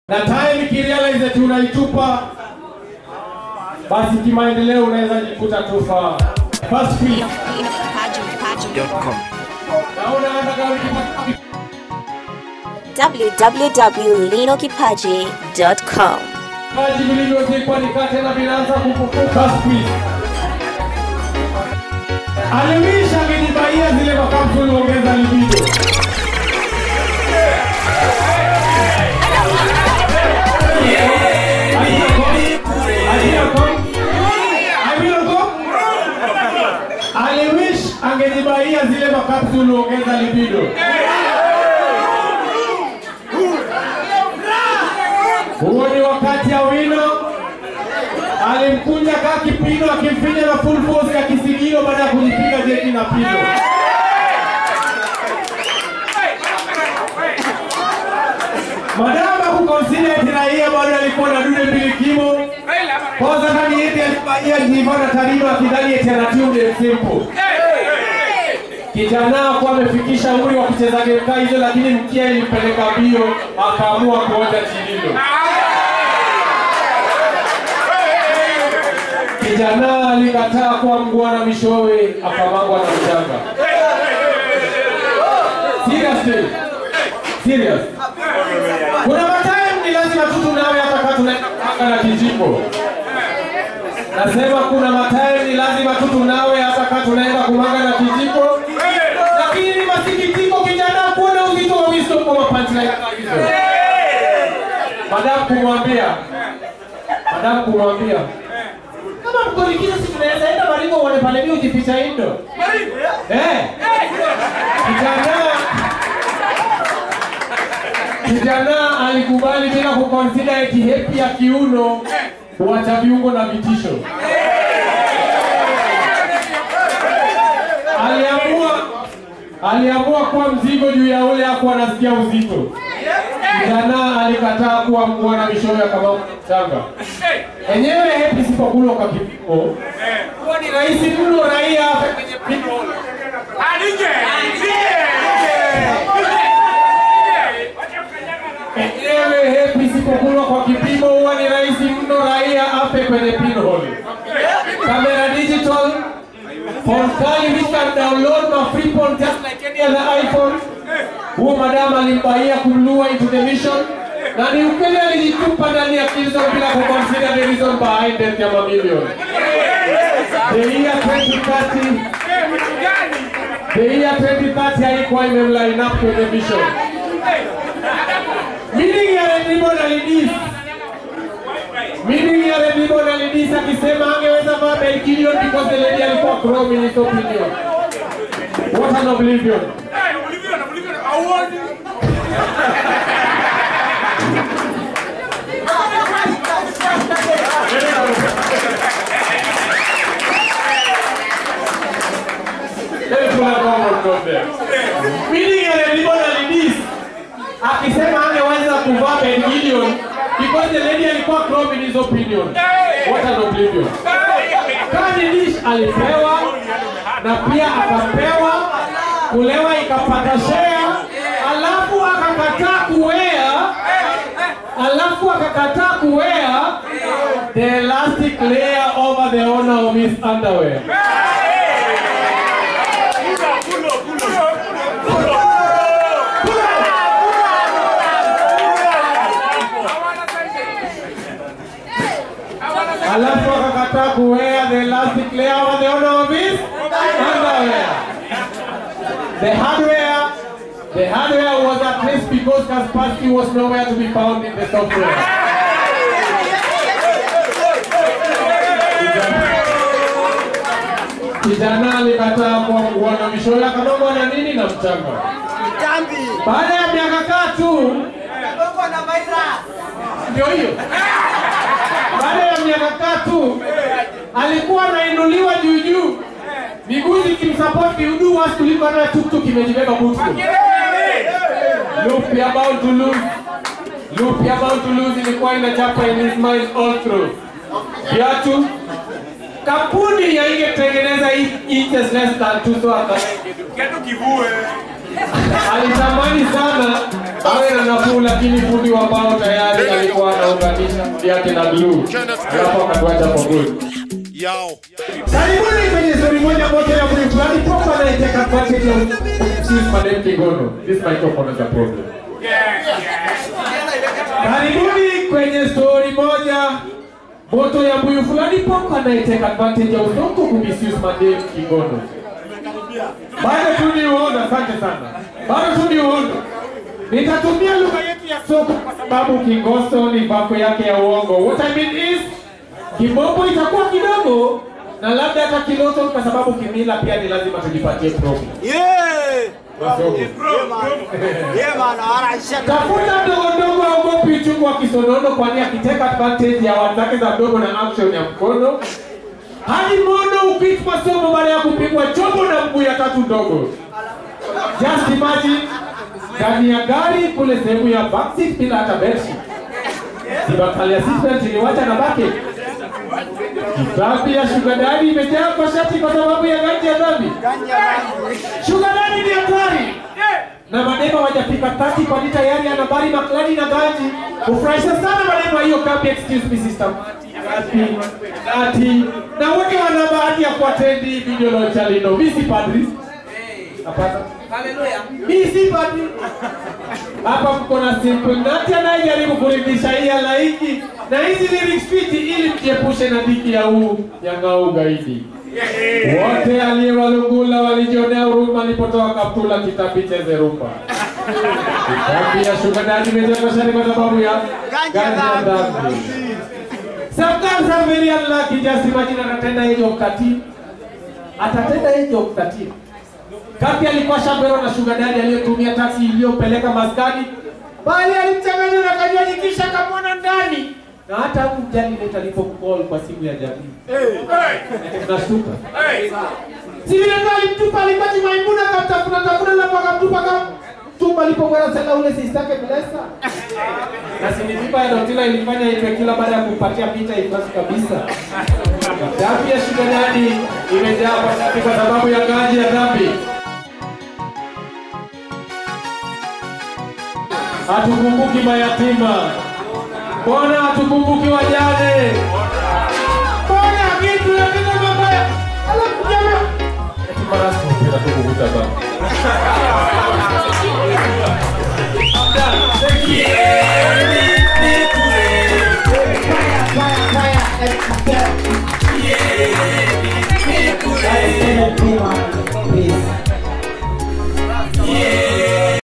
na time ikirealize eti unaitupa basi kimaendeleo unaweza jikuta tufa first week naona hata kama ukipata www.linokipaji.com vipaji vilivyozikwa nikate vinaanza kufufuka siku hizi. Aliwisha akijibaia zile makapsuli ongeza libido. Aliwish angejibaia zile makapsuli ongeza libido. Huo ni wakati ya wino alimkunja kaa kipino akimfinya na full force ya kisigino baada ya kujipiga jeki na pino. Madama kukonsida eti raia bado alikuwa na dude mbili kimo kwanza ndani yeti alifanyia jivana tarima akidhani eti anatiu ni simple. Kijana kuwa amefikisha umri wa kucheza game kaa hizo, lakini mkia ilimpeleka mbio, akaamua kuonja chililo. Kijana alikataa kuwa mgwana mishowe, akamangwa na mchanga. Seriously, serious. Kuna matime ni lazima tu tunawe hata kama tunaenda na kijiko. Nasema kuna matime ni lazima tu tunawe hata kama tunaenda kumanga na kijiko. Lakini ni masikitiko kijana kuona uzito wa wisdom kwa punchline kama hizo. Madam kumwambia, madam kumwambia kama mkorikiza si tunaweza enda Baringo uone pale mimi ukificha indo. Eh. Kijana Kijana alikubali bila kuconsider eti hepi ya kiuno kuacha viungo na vitisho. Aliamua aliamua kuwa mzigo juu ya ule hakuwa anasikia uzito. Kijana alikataa kuwa mgwana mishoyo kama mchanga. Enyewe hepi sipokulwa kwa kipimo. Huwa ni rahisi mno raia afe kwenye pinhole. Enyewe hepi isipokulwa kwa kipimo huwa ni rahisi mno raia afe kwenye pinhole. Camera digital, phone kali which can download my free phone just like any other iPhone. Huo madam alimbaia kumlua into the mission na ni ukweli alijitupa ndani ya Kilson bila kuconsider the reason behind death ya mamilioni. The year 2030 The year 2030 haikuwa imemline up kwenye mission. Meaning ya Red Ribbon alidis. Meaning ya Red Ribbon alidis akisema angeweza vaa Belkilion because the lady alikuwa chrome in his opinion. What an oblivion. Let me pull out one more from there. Meaning ya Red Ribbon alidis akisema angeweza kuvaa Ben Gideon because the lady alikuwa chrome in his opinion. What an oblivion. Kani Dish alipewa na pia akapewa kulewa ikapata share, alafu akakataa kuwea, alafu akakataa kuwea the elastic layer over the owner of his underwear. alafu akakataa kuwear the elastic layer over the owner of his underwear. The hardware, the hardware was at least because Kaspersky was nowhere to be found in the software. Kijana alikataa kuwa mgwana mishoyo akamangwa na nini na mchanga. Baada ya miaka tatu ndio hiyo baada ya miaka tatu alikuwa anainuliwa juu juu, miguu zikimsupport kiudu wasi kuliko hata tuktuk imejibeba butu. Loop ya about to lose, loop ya about to lose ilikuwa inachapa in his mind all through. Viatu kampuni ya ingetengeneza hii inches less than two so aka alitamani sana awe na nafuu, lakini fundi wa mbao tayari ali yake na glue, alafu akatuacha for good. Yo. Karibuni kwenye story moja moja ya mtu fulani proper na take advantage of excuse madam Kigono. This microphone is a problem. Karibuni kwenye story moja moto ya mbuyu fulani proper na take advantage ya usongo kumisuse madam Kigono. Bado tu ni uondo, asante sana. Bado tu ni uondo. Nitatumia lugha yetu ya soko kwa sababu Kingoso ni vako yake ya uongo. What I mean is Kimombo itakuwa kidogo na labda hata Kiloto kwa sababu kimila pia ni lazima tujipatie promo. Yeah! Wasongo. Yeah, man. Yeah, man. Alright, shut up. Tafuta ndogo ndogo aogopi uchungu wa kisonono kwani akiteka advantage ya wenzake za mdogo na action ya mkono. Hadi mono upit masomo baada ya kupigwa chombo na mguu ya tatu ndogo. Just imagine ndani ya gari kule sehemu ya backseat bila hata bedsheet. Sibakali assistant iliwacha na bucket. Dhambi ya sugar daddy imejaa kwa shati kwa sababu ya ganji ya dhambi. Sugar daddy ni hatari na maneno hawajafika tati kwani tayari ana bari maklani na ganji. Ufurahisha sana maneno hiyo kapi, excuse me sister. Kapi, ati na wote wana bahati ya kuatendi video la Chalino. Mimi si padri. Hapana. Mimi si padri. Hapa mko na simple nati anayejaribu kuridhisha hii halaiki na hizi lyrics fiti ili mjiepushe na dhiki ya huu ya ngao ugaidi. Wote aliyewalungula walijionea huruma alipotoa kaptula kitabu cheze rumba. Kitabu ya shukrani imejengwa shari kwa sababu ya ganja ya dhambi. Sometimes I'm very unlucky, just imagine atatenda age of 13. Atatenda age of 13. Kapi alikuwa shambero na sugar daddy aliyotumia taksi iliyopeleka maskani, bali alimchanganya na kanywaji kisha kamwona ndani na hata hakujali leta alipomcall kwa simu ya jamii. Tunashtuka. Si vile tu alimtupa alipati Maimuna akamtafuna tafuna na akamtupa kama tumba alipokwenda sasa ule sistake Blessa. Na sinitipa ya Dotila ilifanya hivyo kila baada ya kumpatia pita ifasi kabisa. Dhambi ya sugar daddy imejaa kwa sababu- kwa sababu ya ganji ya dhambi. Hatukumbuki mayatima. Mbona hatukumbuki wajane? Mbona kitu ya kitu mabaya? Alafu jamaa eti mara sio tu kuvuta baba.